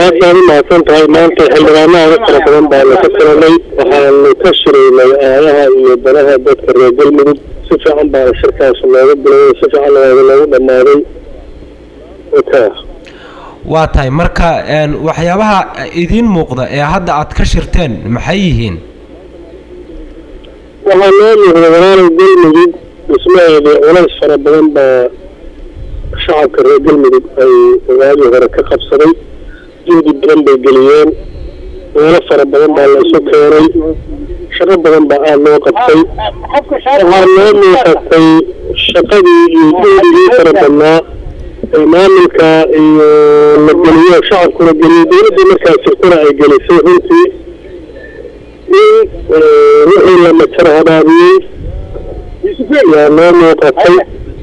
aad baad u mahadsan tahay maanta xildhibaanaha fara badan baanu ka tiranay waxaanu ka shiraynay aayaha iyo danaha dadka reer galmudug si fiican baana shirkaas looga biloway si fiican looga loogu dhammaaday waka waa tahay marka een, waxyaabaha idiin muuqda ee hadda aad ka shirteen maxay yihiin waxaa noo muuqda walaalow galmudug dhismaheedii culays fara badan baa shacabka reer galmudug ay waagii hore ka qabsaday juhdi badan bay geliyeen meelo fara badan baa la isu keenay shaqo badan baa aada loo qabtay waxaa noo muuqatay shaqadii iyo juhdigii fara badnaa ee maamulka iyo la geliyo shacabkuna geliyo dowladdii markaa jirtana ay gelisay runtii in wixii la majar habaabiyey yaa noo muuqatay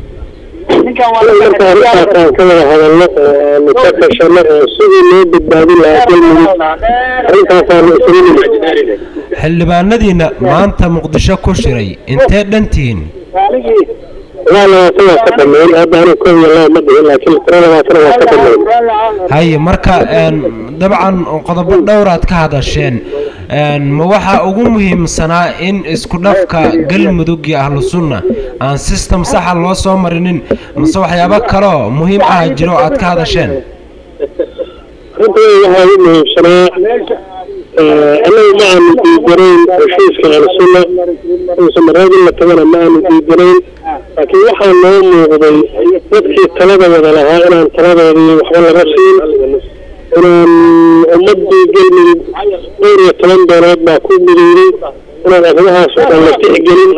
marka arrintaasaan ka wada hadalno oo aanu ka tashano oo sidii loo badbaadin lahaa galmudug arrintaasaanu isugu nimid xildhibaanadiina maanta muqdisho ku shiray intee dhantihiin ilaa labaatan waa ka dhameyn hadda anigu koob iyo laba ma dhihin laakiin tiro labaatan waa ka dhameyn haye marka een, dabcan qodobo dhowraad ka hadasheen een, ma waxaa ugu muhiimsanaa in isku dhafka galmudug iyo ahlu sunna aan system saxa loo soo marinin mase waxyaabo kaloo muhiim ah jiro aad ka hadasheen runtii waxaa ugu muhiimsanaa annagu ma aanu diidanayn heshiiska ahlusunna uusan maraad in la tagana ma aanu diidanayn laakiin waxaa noo muuqday dadkii talada wada lahaa inaan taladoodii waxba laga siin inaan ummadii galmudug dhowr iyo toban doonood baa ku midowday inaan arrimahaas oo dhan la tixgelin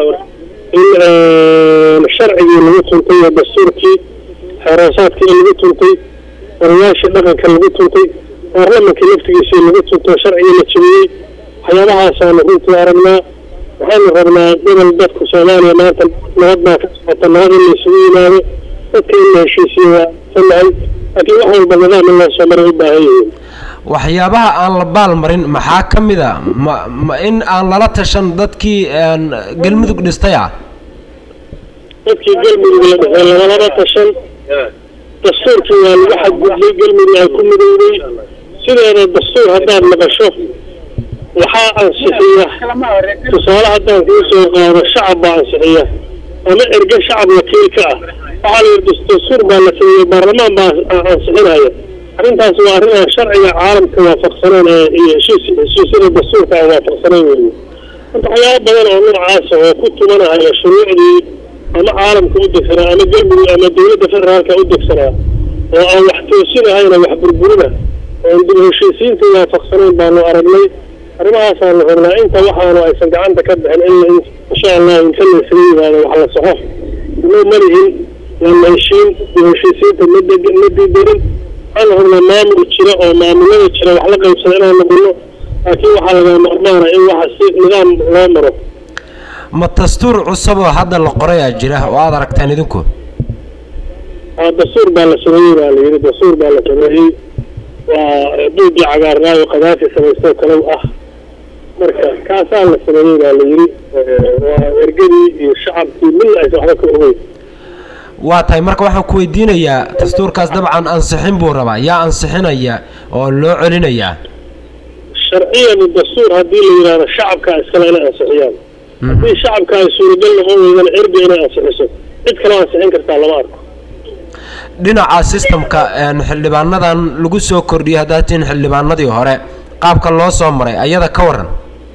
in sharcigii lagu tuntay iyo dastuurkii xeeroosaadkii lagu tuntay odayaashii dhaqanka lagu tuntay baarlamankii laftigiisii lagu tunto sharcigii la jebiyey waxyaabahaasaan runtii aragnaa waxaanu rabnaa gobol dadku soomaaliya maanta nabad baa ka socota nabad in la isugu yimaado dadka in la heshiisiyo waa sanahay laakiin wax walba nidaam in loo soo maray u baahan yihiin waxyaabaha aan la baalmarin maxaa ka mid a ma ma in aan lala tashan dadkii een, galmudug dhistay ah dadkii galmudug la dhexey lagalaba tashan dastuurkii waa lagu xadgudbay galmudug ay ku midowday sideeda dastuur haddaad maqasho waxaa ansixiya tusaale haddaan kuu soo qaado shacab baa ansixiya ama erge shacab wakiil ka ah waxaa la yidhi dastuur baa la sameeyey baarlamaan baa a- ansixinaya arrintaas waa arrin aan sharciga caalamka waafaqsaneen ee iyo heshiis heshiisyada dastuurka aan waafaqsanayn weeye marka waxyaabo badan oo noocaasa oo ku tumanahaya shuruucdii ama caalamka u degsanaa ama galmudug ama dowladda federaalka u degsanaa oo aan wax toosinahayna wax burburina oo aan dib u heshiisiinta waafaqsanayn baanu aragnay arrimahaasaan la rabnaa inta waxaanu aysan gacanta ka bixin in in- insha allah inta la isaga yimaado wax la saxo inoo malihin waa la heshiin dib u heshiisiinta ma deg ma diidanin waxaan la rabnaa maamul jira oo maamulada jira wax la qaybsada inaan noqono laakiin waxaa laga maarmaana in waxa si nidaam loo maro ma dastuur cusub oo hadda la qorayaa jira oo aad aragteen idinku aa dastuur baa la sameeyey baa la yidhi dastuur baa la sameeyey waa buuggii cagaarnaayo qadaafi samaystoo kale ah marka kaasaa la sameeyey baa la yidhi waa ergadii iyo shacabkii midna aysan waxba ka ogeyn waa tahay marka waxaan ku weydiinayaa dastuurkaas dabcan ansixin buu rabaa yaa ansixinaya oo loo celinayaa sharciyan dastuur haddii la yidhaahdo shacabka iskale inay ansixiyaan haddii shacabka ay suuragal noqon weydana erga inay ansixiso cid kaloo ansixin kartaa lama arko dhinaca systemka een, xildhibaanadan lagu soo kordhiyay haddaad tihiin xildhibaanadii hore qaabka loo soo maray ayada ka waran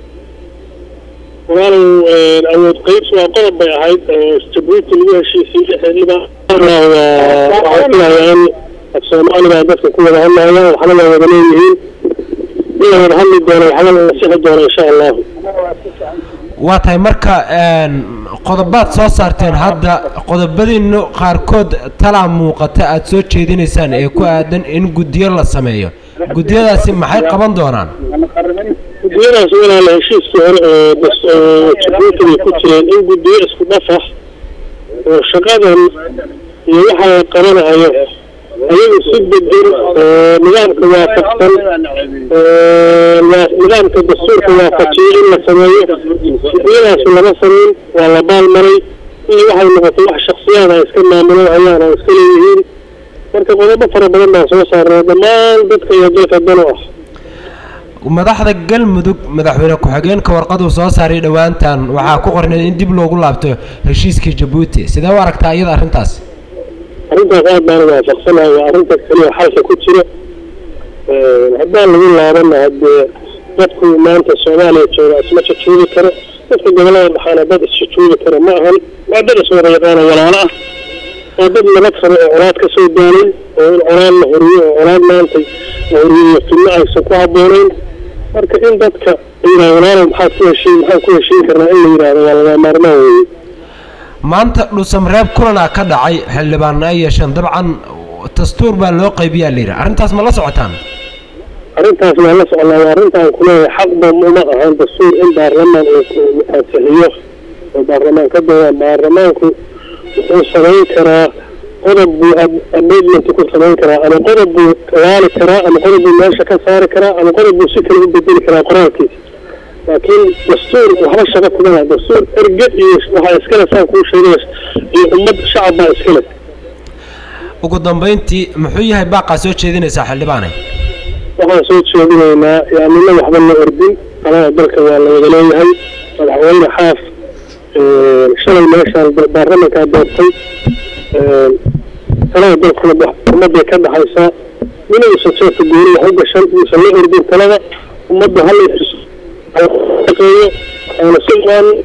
walaalow awood qaybsi waa qodob bay ahayd oo jabuuti lagu heshiisiiyey xildhibaan waa waxaan filayaa in af soomaali baa dadka ku wada hadlayaan waxna waa wada leeyihiin in la wada hadli doono waxna la sixi doono insha allahu waa tahay marka een, qodobaad soo saarteen hadda qodobadiinu qaarkood talaa muuqata aad soo jeedinaysaan ee ku aadan in guddiyo la sameeyo guddiyadaasi maxay qaban doonaan guddiyadaas walaala heshiiskii hore oo das- oo jabuuti bay ku jireen in guddiyo isku dhaf ah oo shaqadan iyo waxa la qabanayo ayagu si degan oo nidaamka waafaqsan oo waa- nidaamka dastuurka waafajiyay in la sameeyo guddiyadaas lama samayn waa la baalmaray iyo waxay noqotay wax shaksiyaad ay iska maamulaan hayaan oo iska leeyihiin marka marka qodobo fara badan baan soo saarnay dhammaan dadka iyo dalka dan u ah madaxda galmudug madaxweyne ku-xigeenka warqaduu soo saaray dhowaantan waxaa ku qornay in dib loogu laabto heshiiskii jabuuti sidee u aragtaa iyada arrintaas arrintaas aad baan waafaqsanahay waa arrinta keliya xalka ku jira haddaan lagu laabana haddee dadku maanta soomaaliya jooga isma jajuubi karo dadka gobolada dhaxaana dad isjajuubi karo ma ahan waa dad iswada yaqaana walaalo ah waa dad nabad qaba oo colaad ka soo daalay oo in colaad la horiyo oo colaad maanta la horiyo fidno aysan ku habboonayn marka in dadka yidhaha walaalo maxaad ku heshiin maxaan ku heshiin karnaa in la yidhahdo waa laga maarmaan weeye maanta dhuusamreeb kulanaa ka dhacay xildhibaanna ay yeesheen dabcan dastuur baa loo qaybiyaa la yidhi arrintaas ma la socotaan arrintaas waan la socnaa waa arrintaan kuleeyahay xaqba uma ahan dastuur in baarlamaan uu ansixiyo oo baarlamaan ka doodaan baarlamaanku wuxuu samayn karaa qodob buu amendment ku samayn karaa ama qodob buu laali karaa ama qodob buu meesha ka saari karaa ama qodob buu si kale u bedeli karaa qoraalkiisa laakiin dastuur waxba shaqo kuma laha dastuur erge iyo waxaa iskale saan kuu sheegay iyo ummad shacab baa iskale ugu dambayntii muxuu yahay baaqaa soo jeedinaysaa xildhibaanay waxaan soo jeedinaynaa yaanina waxba la ordin alada dalka waa la wada leeyahay madaxweyne xaaf shalay meeshaan baarlamankaa doortay talada dalkuna ummadday ka dhaxaysaa inuusan jeefka gooni wax u gashan uusan la ordin talada ummadda hala shaqeeyo aana si